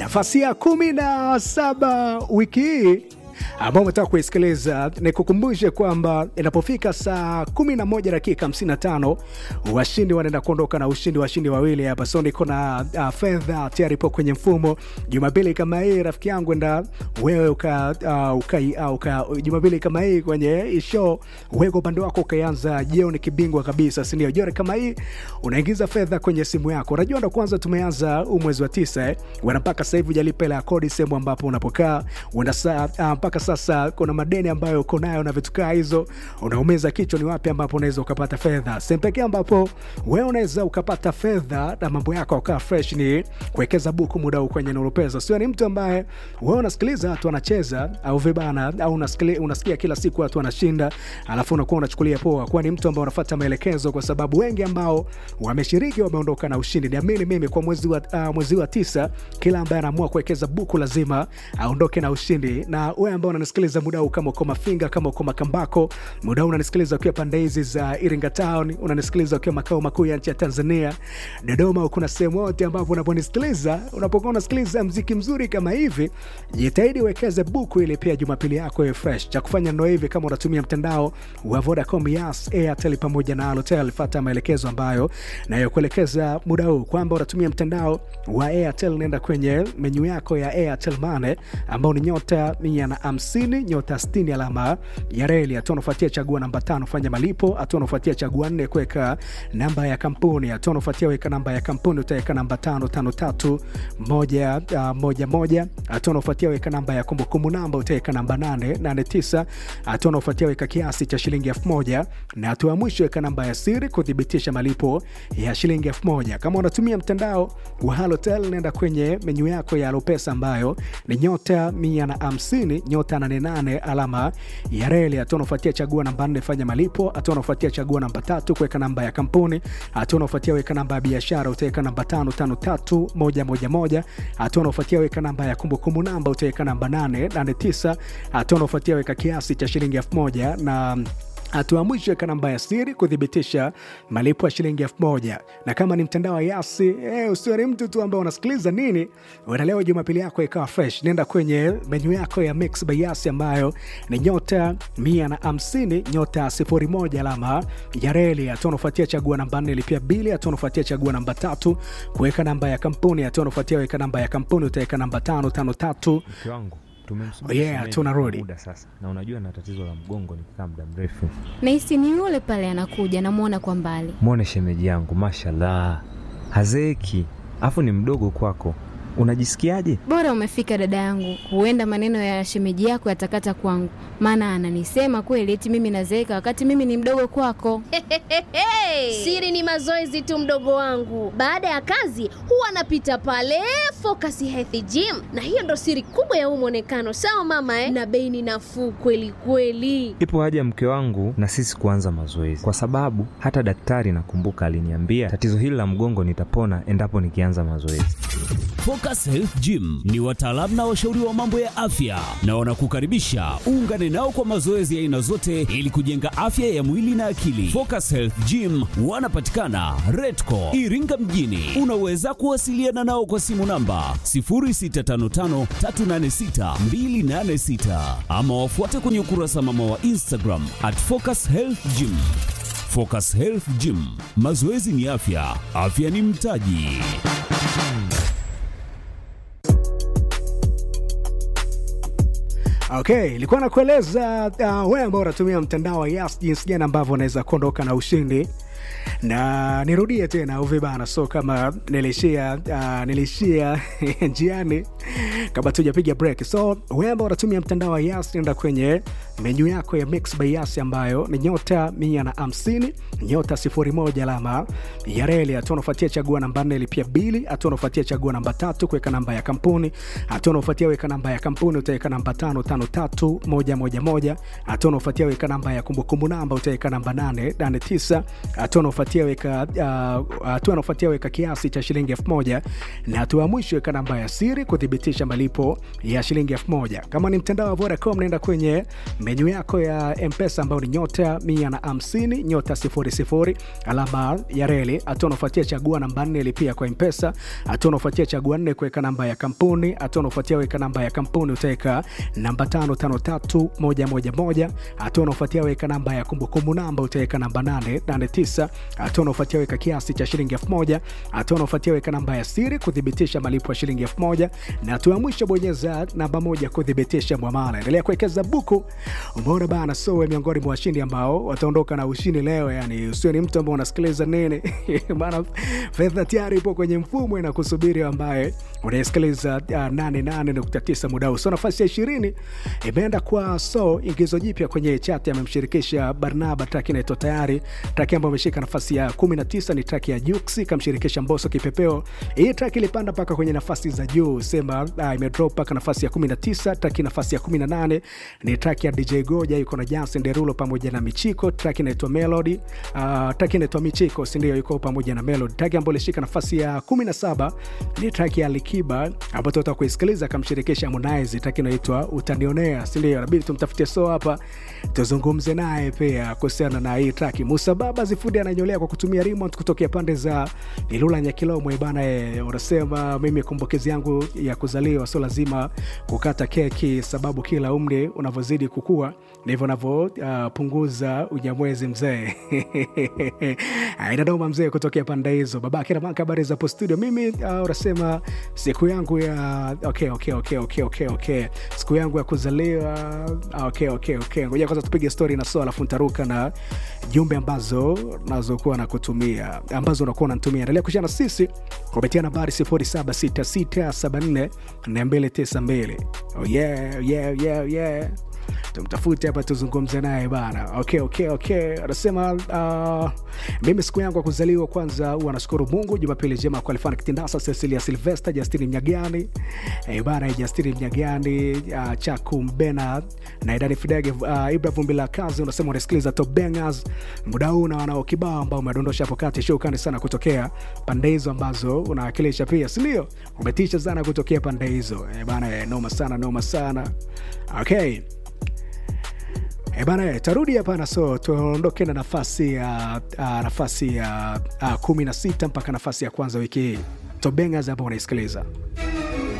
nafasi ya kumi na saba wiki hii ambao umetaka kuisikiliza, nikukumbushe kwamba inapofika saa 11 dakika 55 washindi wanaenda kuondoka na ushindi, washindi wawili hapa. So niko na uh, fedha tayari ipo kwenye mfumo. Jumapili kama hii rafiki yangu, enda wewe uka, uh, uka, uh, uka Jumapili kama hii kwenye hii show, wewe upande wako ukaanza jioni kibingwa kabisa, si ndio? Jioni kama hii unaingiza fedha kwenye simu yako. Unajua ndo kwanza tumeanza huu mwezi wa tisa eh, wana mpaka sasa hivi hujalipa hela ya kodi sehemu ambapo unapokaa uenda saa uh, mpaka sasa kuna madeni ambayo uko nayo na vitu kaa hizo, unaumiza kichwa, ni wapi ambapo unaweza ukapata fedha? Sehemu pekee ambapo wewe unaweza ukapata fedha na mambo yako ukaa fresh ni kuwekeza buku muda huu kwenye Nuru Pesa. Sio ni mtu ambaye wewe unasikiliza watu wanacheza au vibana au unasikia, unasikia kila siku watu wanashinda, alafu unakuwa unachukulia poa, kwa ni mtu ambaye unafuata maelekezo, kwa sababu wengi ambao wameshiriki wameondoka na ushindi. Niamini mimi, kwa mwezi wa, uh, mwezi wa tisa, kila ambaye anaamua kuwekeza buku lazima aondoke na ushindi. Na wewe ambao unanisikiliza muda huu, kama uko Mafinga, kama uko Makambako, muda huu unanisikiliza ukiwa pande hizi za Iringa Town, unanisikiliza ukiwa makao makuu ya nchi ya Tanzania, Dodoma, kuna sehemu yote ambapo unaponisikiliza, unapokuwa unasikiliza mziki mzuri kama hivi, jitahidi uwekeze buku ili pia Jumapili yako iwe fresh. Cha kufanya ndo hivi, kama unatumia mtandao wa Vodacom, Yas, Airtel pamoja na Halotel, fuata maelekezo ambayo nayokuelekeza muda huu kwamba unatumia mtandao wa Airtel, nenda kwenye menyu yako ya Airtel Money ambao ni nyota mia na hamsini nyota sitini alama ya reli. Hatua unafuatia chagua namba tano fanya malipo. Hatua unafuatia chagua nne kuweka namba ya kampuni. Hatua unafuatia weka namba ya kampuni, utaweka namba tano tano tatu moja uh, moja moja. Hatua unafuatia weka namba ya kumbukumbu namba, utaweka namba nane nane tisa. Hatua unafuatia weka kiasi cha shilingi elfu moja na hatua ya mwisho weka namba ya siri kuthibitisha malipo ya shilingi elfu moja. Kama unatumia mtandao wa Halotel, nenda kwenye menyu yako ya Alopesa ambayo ni nyota mia na hamsini nyota nane nane alama ya reli. Hatua unafuatia chagua namba nne fanya malipo. Hatua unafuatia chagua namba tatu kuweka namba ya kampuni. Hatua unafuatia weka namba ya biashara, utaweka namba tano tano tatu moja moja moja. Hatua unafuatia weka namba ya kumbukumbu namba, utaweka namba nane nane tisa. Hatua unafuatia weka kiasi cha shilingi elfu moja na hatua mwisho weka namba ya siri kuthibitisha malipo ya shilingi elfu moja. Na kama ni mtandao wa Yasi eh, usio ni mtu tu ambao unasikiliza nini, leo Jumapili yako ikawa fresh, nenda kwenye menyu yako ya Mix by Yasi ambayo ni nyota mia na hamsini nyota sifuri moja alama ya reli. Hatua unafuatia chagua namba nne lipia bili. Hatua unafuatia chagua namba tatu kuweka namba ya kampuni. Hatua unafuatia weka namba ya kampuni, utaweka namba tano tano tatu mke wangu tumemsubiri Oh, yeah, shemeji tunarudi. kwa muda sasa, na unajua na tatizo la mgongo nikikaa muda mrefu. Nahisi ni yule pale anakuja, namwona kwa mbali. Mwone shemeji yangu, mashallah, hazeeki, afu ni mdogo kwako. Unajisikiaje? Bora umefika dada yangu, huenda maneno ya shemeji yako yatakata kwangu, maana ananisema kweli eti mimi nazeeka wakati mimi ni mdogo kwako. Siri ni mazoezi tu, mdogo wangu. Baada ya kazi huwa anapita pale Focus Health Gym, na hiyo ndo siri kubwa ya huu mwonekano. Sawa mama eh? Na bei ni nafuu kweli kweli. Ipo haja mke wangu na sisi kuanza mazoezi, kwa sababu hata daktari nakumbuka aliniambia tatizo hili la mgongo nitapona endapo nikianza mazoezi. Focus Health Gym ni wataalamu na washauri wa mambo ya afya na wanakukaribisha uungane nao kwa mazoezi ya aina zote ili kujenga afya ya mwili na akili. Focus Health Gym wanapatikana Redco Iringa mjini. Unaweza kuwasiliana nao kwa simu namba 0655386286 ama wafuate kwenye ukurasa mama wa Instagram at Focus Health Gym. Focus Health Gym, mazoezi ni afya, afya ni mtaji. Okay, ilikuwa nakueleza uh, wewe ambao unatumia mtandao wa Yas jinsi gani ambavyo unaweza kuondoka na ushindi, na nirudie tena uvi bana, so kama nilishia uh, nilishia njiani kabla tujapiga break. So wewe ambao unatumia mtandao wa Yas, nenda kwenye menyu yako ya Mix by Yas ambayo ni nyota mia na hamsini nyota sifuri moja alama ya reli. Hatua unafuatia chagua namba nne lipia bili. Hatua unafuatia chagua namba tatu kuweka namba ya kampuni. Hatua unafuatia weka namba ya kampuni, utaweka namba tano tano tatu moja moja moja. Hatua unafuatia weka namba ya kumbukumbu namba, utaweka namba nane nane tisa. Hatua unafuatia weka uh, hatua unafuatia weka kiasi cha shilingi elfu moja na hatua ya mwisho weka namba ya siri kuthibitisha malipo malipo ya shilingi elfu moja. Kama ni mtandao wa Vodacom, naenda kwenye menyu yako ya Mpesa ambayo ni nyota mia na hamsini nyota sifuri sifuri alama ya reli. Hatua unaofuatia chagua namba nne lipia kwa Mpesa. Hatua unaofuatia chagua nne kuweka namba ya kampuni. Hatua unaofuatia weka namba ya kampuni utaweka namba tano tano tatu moja moja moja. Hatua unaofuatia weka namba ya kumbukumbu namba utaweka namba nane nane tisa. Hatua unaofuatia weka kiasi cha shilingi elfu moja. Hatua unaofuatia weka namba ya siri kuthibitisha malipo ya shilingi elfu moja na hatua ya mwisho bonyeza namba moja kuthibitisha mwamala. Endelea kuwekeza buku. Umeona bana, so we miongoni mwa washindi ambao wataondoka na ushindi leo. Yani usio ni mtu ambao unasikiliza nini bana, fedha tayari ipo kwenye mfumo inakusubiri, ambaye unaisikiliza uh, 88.9 muda huu. So nafasi ya ishirini imeenda kwa so ingizo jipya kwenye chati, amemshirikisha Barnaba, track inaitwa tayari. Track ambayo ameshika nafasi ya 19 ni track ya Juksi, kamshirikisha Mbosso Kipepeo. Hii track ilipanda mpaka kwenye nafasi za juu, sema uh, imedrop mpaka nafasi ya 19. Track nafasi ya 18 ni track ya DJ Goja, yuko na Jansen Derulo pamoja na Michiko. Track inaitwa Melody. Uh, track inaitwa Michiko, si ndio? Yuko pamoja na Melody. Track ambayo ilishika nafasi ya 17 ni track ya Alikiba ambayo tutatoka kuisikiliza, akamshirikisha Harmonize. Track inaitwa Utanionea, si ndio? Inabidi tumtafutie so hapa tuzungumze naye pia kuhusiana na hii track. Musa Baba Zifundi ananyolea kwa kutumia remote kutokea pande za Ilula Nyakilomwe bana. E, unasema mimi kumbukizi yangu ya kuzaliwa sio lazima kukata keki, sababu kila umri unavyozidi kukua ndivyo unavyopunguza uh, unyamwezi mzee. Inadoma mzee kutokea pande hizo. Babake Ramaka, habari za hapo studio. Mimi uh, unasema siku yangu ya okay, okay, okay, okay, okay, okay. siku yangu ya kuzaliwa okay, okay, okay. Ngoja kwanza tupige story na so, alafu ntaruka na jumbe ambazo nazokuwa nakutumia ambazo unakuwa unanitumia. Endelea kushana sisi kupitia nambari 0766744292. Oh yeah, yeah, yeah, yeah tumtafute hapa tuzungumze naye bana. Okay, okay, okay. Anasema uh, mimi siku yangu ya kuzaliwa kwanza huwa nashukuru Mungu. Jumapili njema kwa Alfana Kitindasa, Cecilia Silvester, Justini Mnyagani eh, bana Justini Mnyagani, uh, Chaku Mbena na Idani Fidege, uh, Ibra Vumbi la kazi. Unasema unasikiliza Top Bangers muda huu na wanao kibao ambao umedondosha hapo kati. Shukrani sana kutokea pande hizo ambazo unawakilisha pia, si ndio? Umetisha sana kutokea pande hizo eh, bana eh, noma sana, noma sana. Okay. E bana, tarudi hapana. So tuondoke na nafasi ya uh, nafasi ya uh, kumi na sita mpaka nafasi ya kwanza wiki hii. Tobengas hapa unaisikiliza